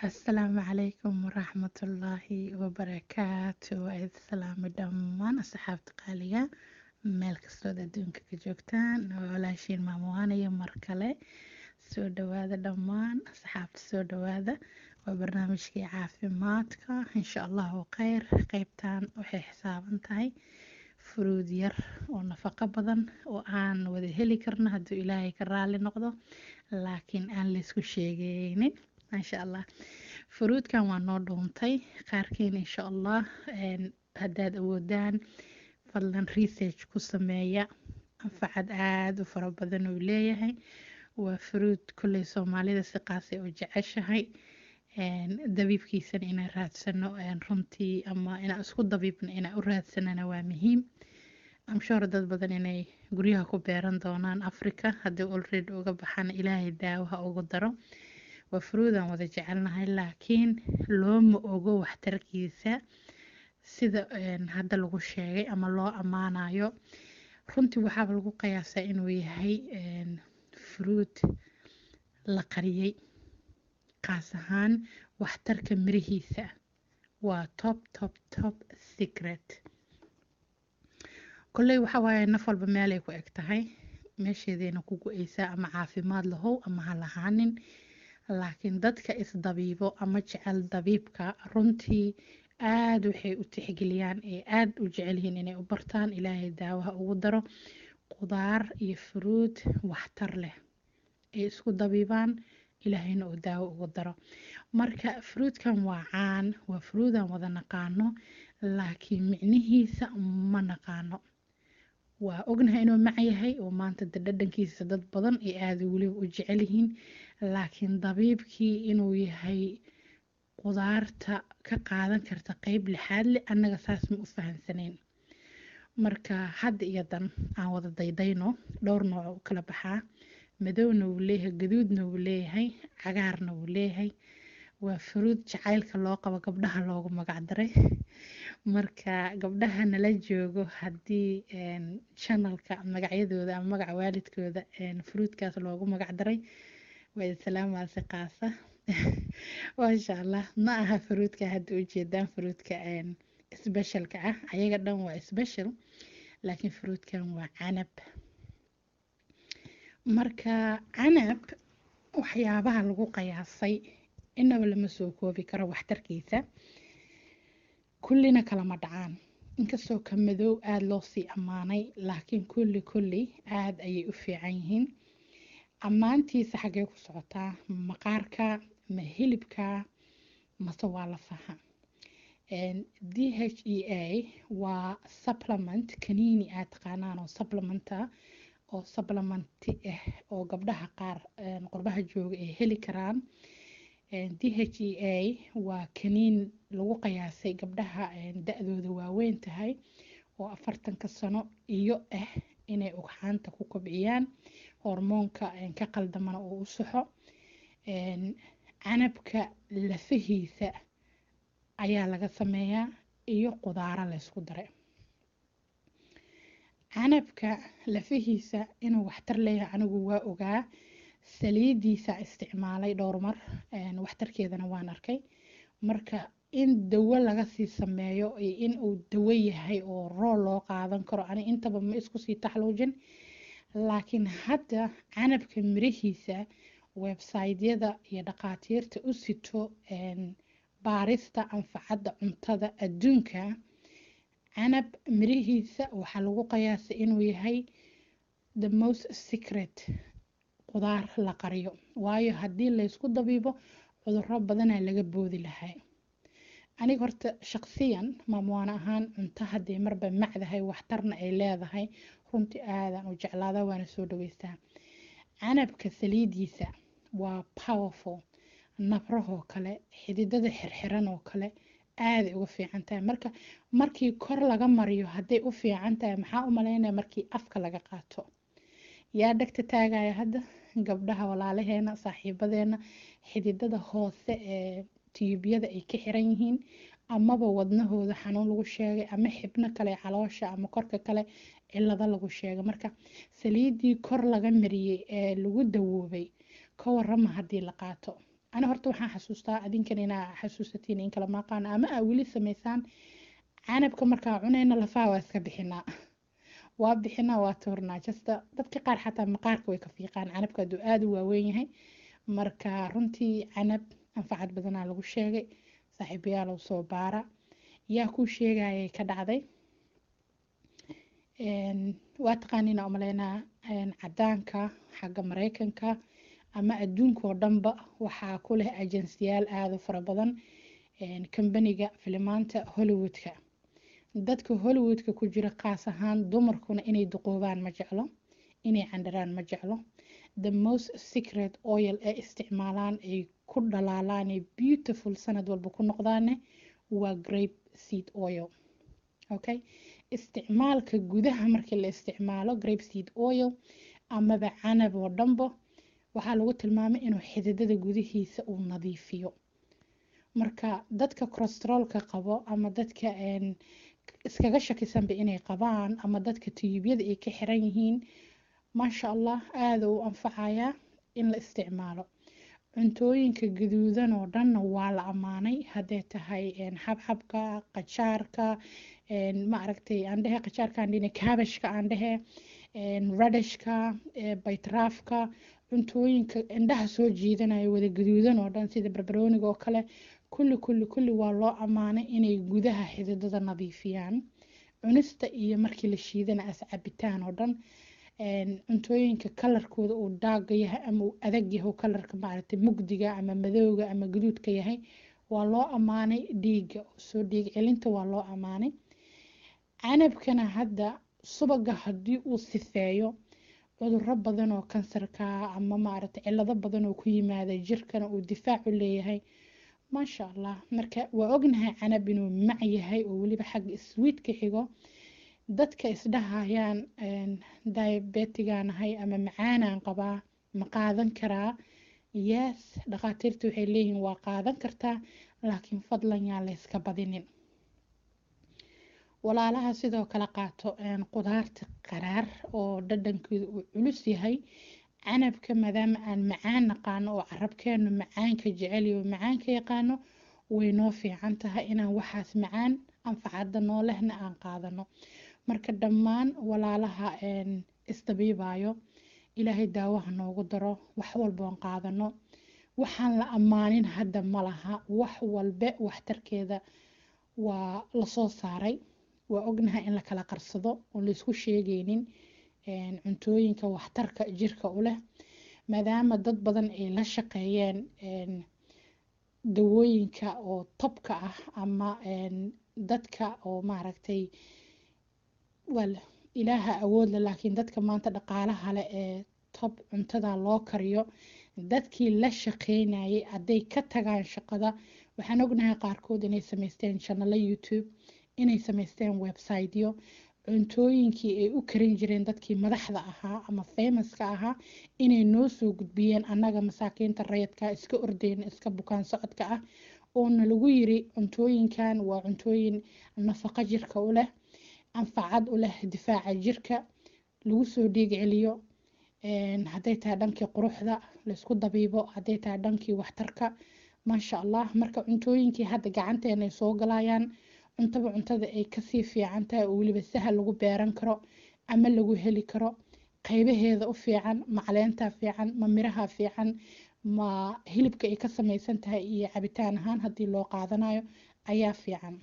asalaamu calaykum waraxmatullaahi wabarakaatu waa idin salaamay dhammaan asxaabta qaaliga meel kastood adduunka ka joogtaan waa walaashiin maamuwaanayo mar kale soo dhawaada dhammaan asxaabta soo dhawaada waa barnaamijkii caafimaadka insha allahu kheyr qeybtan waxay xisaaban tahay furuud yar oo nafaqo badan oo aan wada heli karno hadduu ilaahay ka raali noqdo laakiin aan laysku sheegaynin maasha allah furuudkan waa noo dhuuntay qaarkiin insha allah haddaad awoodaan fadlan research ku sameeya anfacad aada u fara badan uu leeyahay waa furuud kolley soomaalida si qaasay u jeceshahay dabiibkiisana inaan raadsano runtii ama inaan isku dabiibno inaan u raadsanana waa muhiim amshore dad badan inay guryaha ku beeran doonaan africa haddii olready uga baxana ilaahay daawaha ugu daro waa furuudaan wada jecelnahay laakiin looma ogo waxtarkiisa sida hadda lagu sheegay ama loo ammaanayo runtii waxaaba lagu qiyaasaa inuu yahay furuud la qariyey qaas ahaan waxtarka mirihiisa waa top top top secret kolley waxa waaye naf walba meelay ku eg tahay meesheedayna ku go-eysaa ama caafimaad lahow ama ha lahaanin laakiin dadka isdabiibo ama jecel dabiibka runtii aada waxay u tixgeliyaan ee aada u jecel yihiin inay u bartaan ilaahay daawaha ugu daro qudaar iyo furuud waxtar leh ay isku dabiibaan ilaahayna uu daawo ugu daro marka furuudkan waa caan waa furuudaan wada naqaano laakiin micnihiisa ma naqaano waa ognahay inuu mac yahay oo maanta de dhadhankiisa dad badan ay aada weliba u jecel yihiin laakiin dabiibkii inuu yahay qudaarta ka qaadan karta qeyb lixaad leh annaga saas ma u fahamsanayn marka hadda iyo dan aan wada daydayno dhowr nooc u kala baxaa madowna wuu leeyahay gaduudna wuu leeyahay cagaarna wuu leeyahay waa furuud jacaylka loo qabo gabdhaha loogu magacdaray marka gabdhaha nala joogo haddii channelka magacyadooda ama magaca waalidkooda furuudkaas loogu magacdaray waa islaamaasi qaasa maasha allah ma aha furuudka hadda ujeedaan furuudka specialka ah ayaga dhan waa special laakiin furuudkan waa canab marka canab waxyaabaha lagu qiyaasay inaba lama soo koobi karo waxtarkiisa kullina kalama dhacaan inkastoo ka madow aada loo sii ammaanay laakiin kulli kulli aada ayay u fiican yihiin ammaantiisa xaggee ku socotaa maqaarka ma hilibka mase waa lafaha d h e a waa supplement kaniini aad taqaanaan oo supplementa oo supplementi ah oo gabdhaha qaar qurbaha jooga ay heli karaan d h e a waa kaniin lagu qiyaasay gabdhaha da-dooda waaweyn tahay oo afartanka sano iyo ah inay ugxaanta ku kobciyaan hormoonka ka qaldamana uu u saxo canabka lafahiisa ayaa laga sameeyaa iyo qudaaro laysku daray canabka lafahiisa inuu waxtar leeyahay anigu waa ogaa saliidiisa isticmaalay dhowr mar waxtarkeedana waan arkay marka in dawo laga sii sameeyo iyo in uu dawo yahay oo rool loo qaadan karo ani intaba ma isku sii taxluujin laakiin hadda canabka mirihiisa websaydyada iyo dhaqaatiirta u sito baarista anfacadda cuntada adduunka canab mirihiisa waxaa lagu qiyaasay inuu yahay the most secret qudaar la qariyo waayo haddii laysku dabiibo cuduro badanaa laga boodi lahay aniga horta shaqsiyan maamuwaana ahaan cunto haddii marba macdahay waxtarna ay leedahay runtii aadaan u jeclaada waana soo dhaweystaa canabka saliidiisa waa powerful nabrahoo kale xididada xirxiran oo kale aaday uga fiican tahay marka markii kor laga mariyo hadday u fiican tahay maxaa u malaynaya markii afka laga qaato yaa dhegta taagaya hadda gabdhaha walaalaheena saaxiibadeena xididada hoose ee tiyuubyada ay ka xiran yihiin amaba wadnahooda xanuun lagu sheegay ama xibno kale caloosha ama korka kale cilado lagu sheegay marka saliidii kor laga mariyey ee lagu dawoobay ka warama haddii la qaato ani horta waxaan xasuustaa adinkan inaa xasuusatiin in kala maaqaano ama aa weli samaysaan canabka markaa cunayna lafaha waa iska bixinaa waa bixinaa waa tuurnaa jasta dadka qaar xataa maqaarka way ka fiiqaan canabka hadduu aada u waaweyn yahay marka runtii canab anfacad badanaa lagu sheegay saaxiibayaal oo soo baara yaa kuu sheegayay ka dhacday waa taqaaniina umaleynaa cadaanka xagga mareykanka ama adduunka oo dhanba waxaa ku leh ajensiyaal aada u fara badan kambaniga filimaanta hollywoodka dadka hollywoodka ku jira qaas ahaan dumarkuna inay duqoobaan ma jeclo inay candharaan ma jeclo the most secret oil ee isticmaalaan ay ku dhalaalaan ee beautiful sanad walba ku noqdaane waa grape seed oil okay isticmaalka gudaha markii la isticmaalo grape seed oil amaba canab oo dhanbo waxaa lagu tilmaamay inuu xididada gudihiisa uu nadiifiyo marka dadka corostrolka qabo ama dadka iskaga shakisanba inay qabaan ama dadka tiyuubyada ay ka xiran yihiin maasha allah aada u anfacayaa in la isticmaalo cuntooyinka gaduudan oo dhanna waa la ammaanay hadday tahay xabxabka qajaarka ma aragtay aan dhehe qajaarka aan dhine kaabashka aan dhehe radishka baytraafka cuntooyinka indhaha soo jiidanaya wada gaduudan oo dhan sida barbarooniga oo kale kulli kulli kulli waa loo ammaanay inay gudaha xididada nadiifiyaan cunista iyo markii la shiidana as cabitaan oo dhan cuntooyinka kalarkooda uu daaga yahay ama uu adag yahay kalarka maaragtay mugdiga ama madowga ama gaduudka yahay waa loo ammaanay dhiigga soo dhiig celinta waa loo ammaanay canabkana hadda subaga haddii uu sifeeyo cuduro badan oo kansarka ama maaragtay cilado badan oo ku yimaada jirkana uu difaacu leeyahay maasha allah marka waa ognahay canab inuu mac yahay oo weliba xagga swiidka xigo dadka isdhahayaan diabetigaanahay ama macaanaan qabaa ma qaadan karaa yes dhakhaatiirta waxay leeyihiin waa qaadan kartaa laakiin fadlan yaa layska badinin walaalaha sidoo kale qaato qudaarta qaraar oo dhadhankeedu uu culus yahay canabka maadaama aan macaan naqaano oo carabkeenu macaanka jeceliyo macaanka yaqaano way noo fiican tahay inaan waxaas macaan anfacada noo lehna aan qaadano marka dhammaan walaalaha isdabiibayo ilaahay daawaha noogu daro wax walboon qaadano waxaan la ammaanin hadda ma laha wax walbe waxtarkeeda waa lasoo saaray waa ognahay in la kala qarsado oon laysku sheegaynin cuntooyinka waxtarka jirka u leh maadaama dad badan ay la shaqeeyeen dawooyinka oo tobka ah ama dadka oo maaragtay wal ilaaha awoodle laakiin dadka maanta dhaqaalaha leh ee tob cuntada loo kariyo dadkii la shaqeynayay hadday ka tagaan shaqada waxaan ognahay qaarkood inay samaysteen janalo youtube inay samaysteen websiteyo cuntooyinkii ay u karin jireen dadkii madaxda ahaa ama famouska ahaa inay noo soo gudbiyeen annaga masaakiinta rayadka iska ordeyna iska bukaan socodka ah oona lagu yiri cuntooyinkan waa cuntooyin nafaqo jirka u leh anfacad u leh difaaca jirka lagu soo dhiig celiyo hadday tahay dhankii quruxda laysku dabiibo hadday tahay dhankii waxtarka maasha allah marka cuntooyinkii hadda gacanteena ay soo galayaan cuntaba cuntada ay kasii fiican tahay oo weliba sahal lagu beeran karo ama lagu heli karo qaybaheeda u fiican ma caleentaa fiican ma miraha fiican ma hilibka ay ka samaysan tahay iyo cabitaan ahaan haddii loo qaadanayo ayaa fiican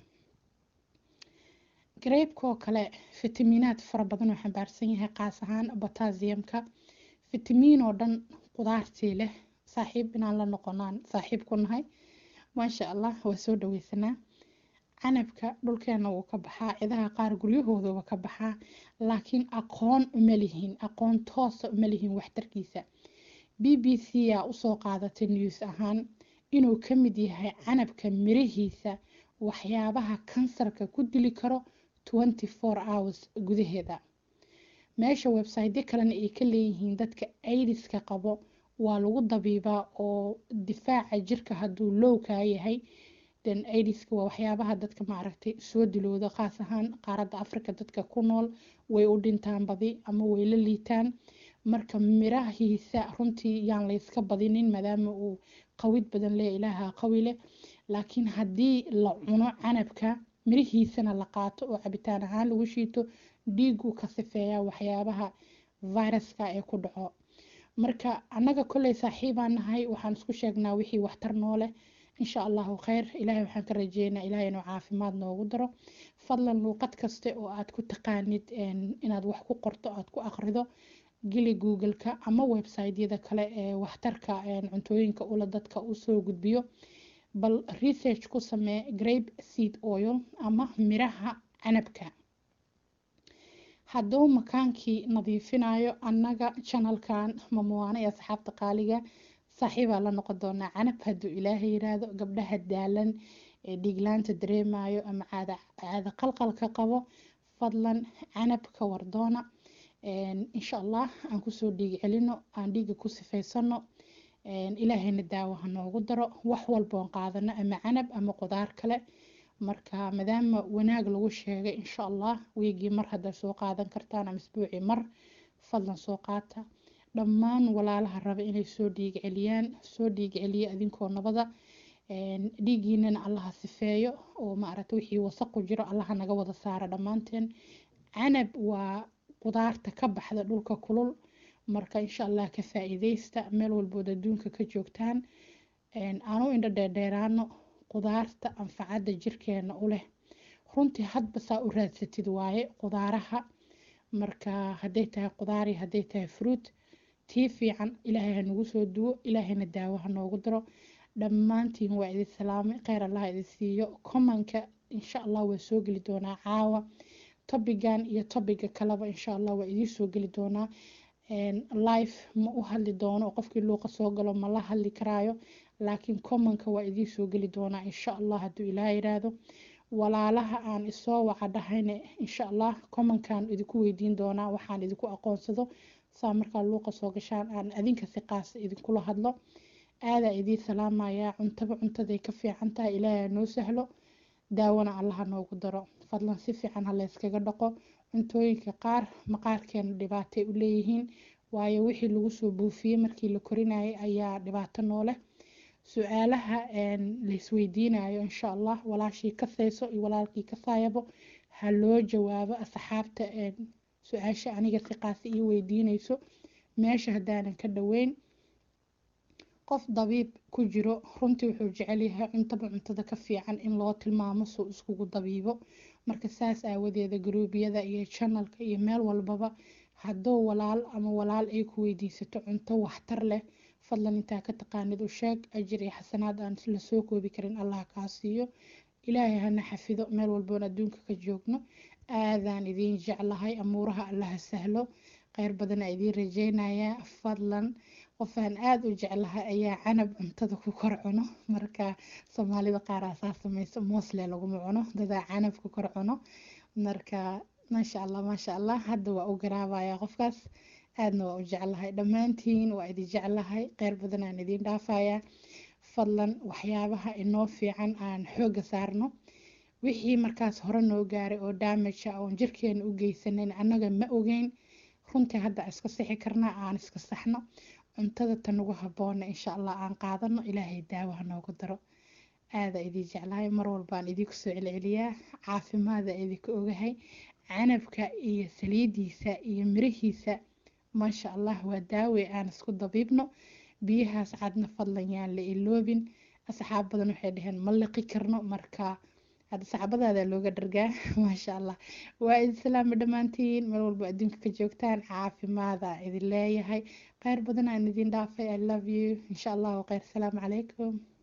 gareybkaoo kale fitamiinaad fara badan oo xambaarsan yahay qaas ahaan botasiyamka fitamiin oo dhan qudaartii leh saaxiib inaan la noqonaan saaxiib ku nahay maasha allah waa soo dhaweysanaa canabka dhulkeena wuu ka baxaa cidaha qaar guryahooduba ka baxaa laakiin aqoon uma lihin aqoon toosa uma lihin waxtarkiisa b b c aa usoo qaadatay news ahaan inuu ka mid yahay canabka mirihiisa waxyaabaha kansarka ku dili karo twenty four hours gudaheeda meesha websiteyo kalena ay ka leeyihiin dadka aidiska qabo waa lagu dabiibaa oo difaaca jirka hadduu lowkaa yahay then aidiska waa waxyaabaha dadka maaragtay soo dilooda khaas ahaan qaaradda africa dadka ku nool way u dhintaan badi ama way la liitaan marka mirahiisa runtii yaan layska badinin maadaama uu qawid badan leh ilaaha qawi leh laakiin haddii la cuno canabka mirihiisana la qaato oo cabitaan ahaan lagu shiito dhiiguu ka sifeeyaa waxyaabaha viruska ee ku dhaco marka annaga kolley saaxiibaan nahay waxaan isku sheegnaa wixii waxtar noo leh insha allahu kheyr ilaahay waxaan ka rajeynaa ilaahay inuu caafimaad noogu daro fadlan luuqad kaste oo aad ku taqaanid inaad wax ku qorto aad ku aqrido geli google-ka ama website-yada kale ee waxtarka cuntooyinka ula dadka usoo gudbiyo bal research ku samee grape seed oil ama miraha canabka hadduu makaankii nadiifinayo annaga janalkan mamuwaano ee asxaabta qaaliga saaxiibaa la noqon doonaa canab hadduu ilaahay yiraahdo gabdhaha daalan ee dhiiglaanta dareemayo ama caada caada qalqalka qabo fadlan canab ka wardoona insha allah aan kusoo dhiig celino aan dhiiga ku sifaysano ilaahayna daawo ha noogu daro wax walboon qaadano ama canab ama qudaar kale marka maadaama wanaag lagu sheegay insha allah wiigii mar haddaad soo qaadan kartaan ama isbuucii mar fadlan soo qaata dhammaan walaalaha raba inay soo dhiig celiyaan soo dhiig celiya adinkoo nabada dhiigiinana allaha sifeeyo oo maaragta wixii wasaq ku jiro allaha naga wada saara dhammaanteen canab waa qudaarta ka baxda dhulka kulul marka insha allah ka faa-iideysta meel walbood adduunka ka joogtaan aanu indho dheerdheeraano qudaarta anfacadda jirkeena u leh runtii hadba saa u raadsatid waaye qudaaraha marka hadday tahay qudaari hadday tahay fruit tii fiican ilaahay ha nagu soo duwo ilaahayna daawo ha noogu daro dhammaantiin waa idin salaamay kheyr allah idin siiyo commonka insha allah waa soo geli doonaa caawa tobigan iyo tobiga kaleba insha allah waa idiin soo geli doonaa life ma u hadli doono qofkii luuqa soo galo ma la hadli karaayo laakiin commonka waa idiin soo geli doonaa insha allah hadduu ilaah yiraahdo walaalaha aan isoo waca dhahayna insha allah commonkan idinku weydiin doonaa waxaan idinku aqoonsado saa markaa luuqa soo gashaan aan adinka si qaasa idinkula hadlo aadaa idiin salaamayaa cuntaba cuntaday ka fiican tahay ilaahay noo sahlo daawana allaha noogu daro fadlan si fiican ha layskaga dhaqo cuntooyinka qaar maqaarkeena dhibaatay u leeyihiin waayo wixii lagu soo buufiyey markii la korinayay ayaa dhibaato nooleh su-aalaha laisweydiinayo insha allah walaashii kasayso iyo walaalkii kasaayabo ha loo jawaabo asxaabta su-aasha aniga si qaasi ii weydiinayso meesha haddaanan ka dhoweyn qof dabiib ku jiro runtii wuxuu jecel yahay cuntaba cuntada ka fiican in loo tilmaamo suu iskugu dabiibo marka saas aawadeeda garuubyada iyo janalka iyo meel walbaba hadduu walaal ama walaal ay ku weydiisato cunto waxtar leh fadlan intaa ka taqaanid u sheeg ajir iyo xasanaad aan la soo koobi karin allah kaa siiyo ilaahay hana xafido meel walboon adduunka ka joogno aadaan idiin jeclahay amuuraha allaha sahlo kheyr badana idiin rajeynayaa fadlan qofaan aada u jeclahay ayaa canab cuntada ku kor cuno marka soomaalida qaaraa saa sameyso moosle laguma cuno dadaa canab ku kor cuno marka maasha allah maasha allah hadda waa u garaabaya qofkaas aadna waa u jeclahay dhammaantiin waa idin jeclahay kheyr badan aan idiin dhaafayaa fadlan waxyaabaha inoo fiican aan xooga saarno wixii markaas hore noo gaaray oo daamaja oon jirkeena u geysanayn annaga ma ogeyn runtii hadda iska sixi karnaa aan iska saxno cuntada tanugu habboona insha allah aan qaadano ilaahay daawaha noogu daro aada idin jeclahay mar walbaan idinku soo celceliyaa caafimaada idinka ogahay canabka iyo saliidiisa iyo mirihiisa maasha allah waa daawe aan isku dabiibno biyahaas cadna fadlan yaan la iloobin asxaab badan waxay dhaheen ma liqi karno marka hadda saxaabadaada looga dhargaa maasha allah waa idin salaama dhammaantiin meel walba adduunka ka joogtaan caafimaada idin leeyahay kheyr badan aan idin dhaafay i love you insha allahu kheyr salaamu calaykum